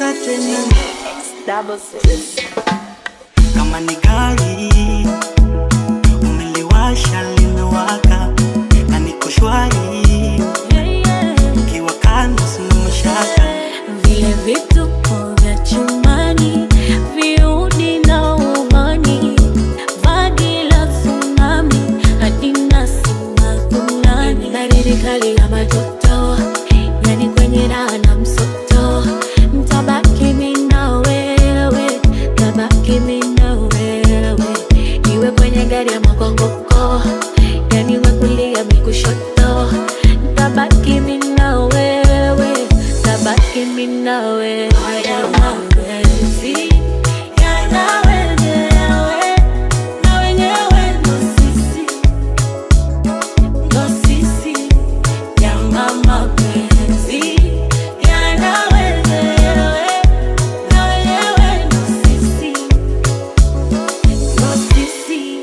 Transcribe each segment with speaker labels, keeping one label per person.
Speaker 1: tisa tena
Speaker 2: Double six.
Speaker 1: kama ni gari umeliwasha limewaka na niko shwari
Speaker 2: Yeah, yeah.
Speaker 1: ukiwa kando sina mashaka
Speaker 2: Vile vituko vya chumbani, viudi na ubani, vagi la tsunami, hadi nasima kunani. Baridi kali ya majoto, yani kwenye raha na msoto. Ntabaki mimi na wewe, ntabaki mimi na wewe. Iwe kwenye gari ya makongoko, yani we kulia mi kushoto. Ntabaki mimi na wewe, ntabaki mimi na wewe. Haya mapenzi yana wenyewe, na wenyewe ndo sisi, ndo sisi. Yana mapenzi yana wenyewe, na wenyewe ndo sisi, ndo sisi.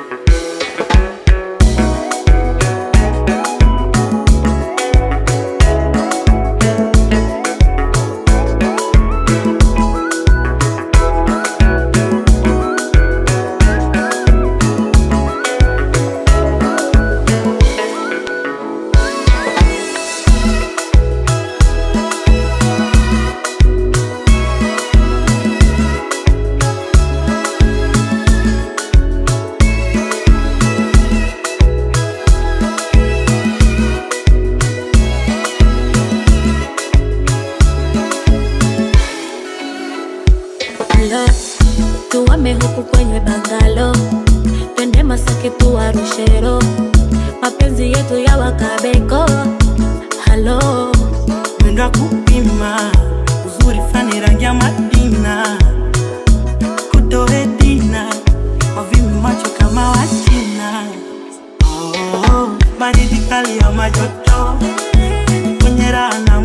Speaker 2: Hello, tuame huku kwenye bangalo, twende Masaki tuwarushero, mapenzi yetu ya wakabeko. Halo,
Speaker 1: mwendo kupima uzuri fani rangi ya madina kutoe dina wavimi macho kama wachina oh, baridi kali ya majoto kwenye raha na